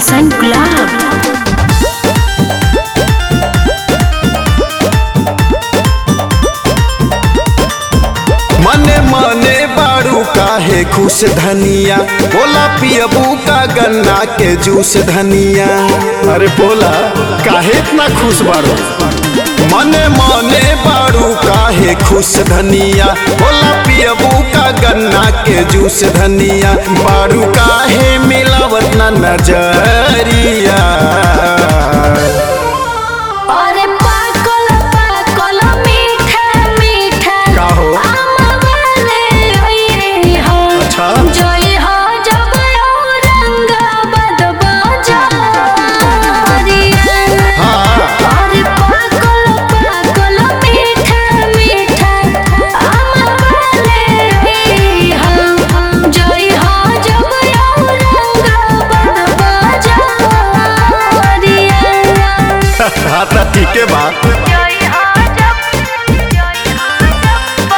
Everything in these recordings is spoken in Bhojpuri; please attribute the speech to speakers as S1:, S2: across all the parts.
S1: गुलशन गुलाब
S2: मने मने बाड़ू काहे खुश धनिया बोला पियबू का गन्ना के जूस धनिया अरे बोला काहे इतना खुश बाड़ू मने मने बाड़ू काहे खुश धनिया बोला पियबू का गन्ना के जूस धनिया बाड़ू काहे मिलावत ना नजरिया
S1: अरे पाकल पाकल मीठा मीठा
S2: का हो?
S1: आमवाले ओए हो
S2: अच्छा।
S1: जोई हो जब औरंगाबाद बाजारिया
S2: हाँ
S1: अरे पाकल पाकल मीठा मीठा आमवाले ओए हो जोई हो जब औरंगाबाद बाजारिया
S2: हाँ तो ठीक है बात
S1: जय हो जब जय हो जब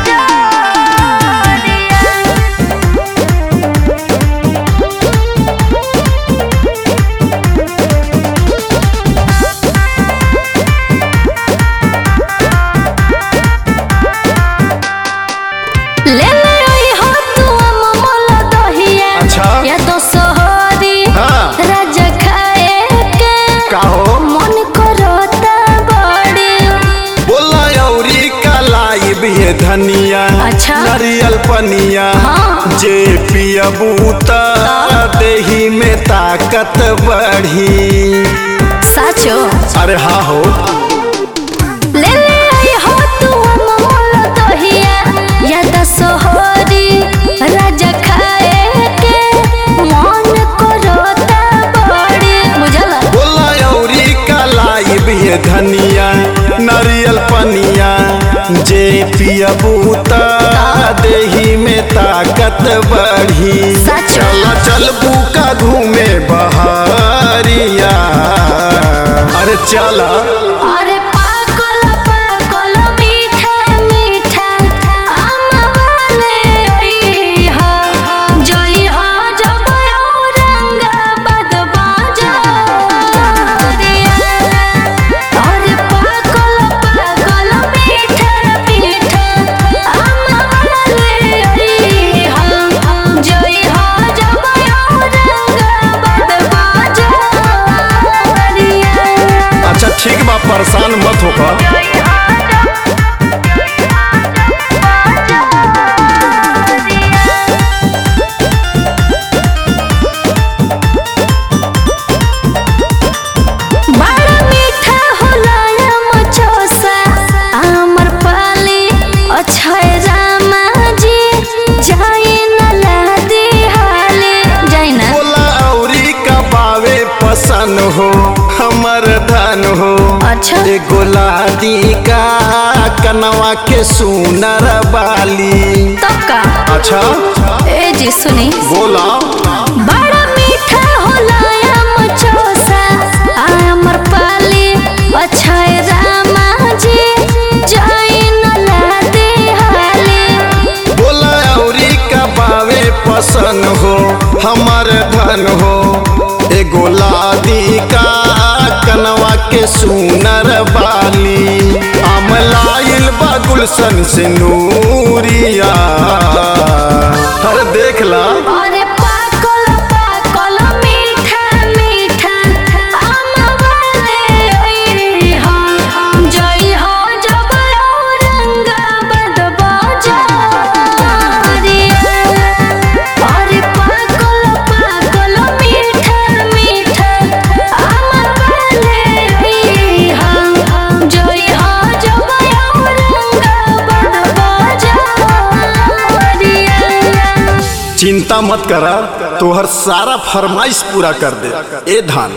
S1: बाजारिया ले ले ओई हो तू अममल दहिया
S2: अच्छा।
S1: या तो सोहरी
S2: हाँ।
S1: राजा खाए के
S2: का हो
S1: मन करता बड़ी
S2: बोला औरी कलाई भी है धनिया
S1: अच्छा।
S2: नारियल पनिया
S1: हाँ।
S2: जे पियबू त देही में ताकत बढ़ी
S1: साचो
S2: अरे हाँ हो
S1: ले ले आई हो तू अममल दहिया या तो सोहरी राजा खाए के मन करता बड़ी बुझला
S2: बोला औरी कलाई भी है धनिया नारियल पनिया जे पियबू त देही में ताकत बढ़ी
S1: सच।
S2: चल चल बुका घूमे बहरिया अरे चला
S1: अरे पाकल पाकल मीठा मीठा आमवाले ओई हो जोई हो जब औरंगाबाद बाजारिया अरे पाकल पाकल मीठा मीठा आमवाले ओई हो जोई हो जब औरंगाबाद बाजारिया
S2: अच्छा ठीक बा परेशान मत होकर
S1: बड़ा मीठा होला मचोसा आमर पाली अक्षय रामा जी जाई न लादी हाले जाई ना
S2: बोला औरी का पावे पसंद हो हमर धन हो
S1: अच्छा
S2: एगो लादी का कनवा के सुनर बाली
S1: तब का
S2: अच्छा
S1: ए जी सुनी
S2: बोला
S1: बड़ा मीठा होला मचोसा आमर पाली अक्षय रामा जी जाई न लादी हाले
S2: बोला औरी का पावे पसंद हो हमर धन हो एगो लादी का कनवा के सुनर बाली अमलाइल बा गुलशन से नूरिया हर देख ला
S1: अरे पाकल पाकल मीठा मीठा आमवाले ओई हो जई हो जब औरंगाबाद बाजारिया अरे पाकल पाकल मीठा मीठा आमवाले ओई हो जई हो जब औरंगाबाद बाजारिया
S2: चिंता मत करा तोहर सारा फरमाइश पूरा कर दे ए धान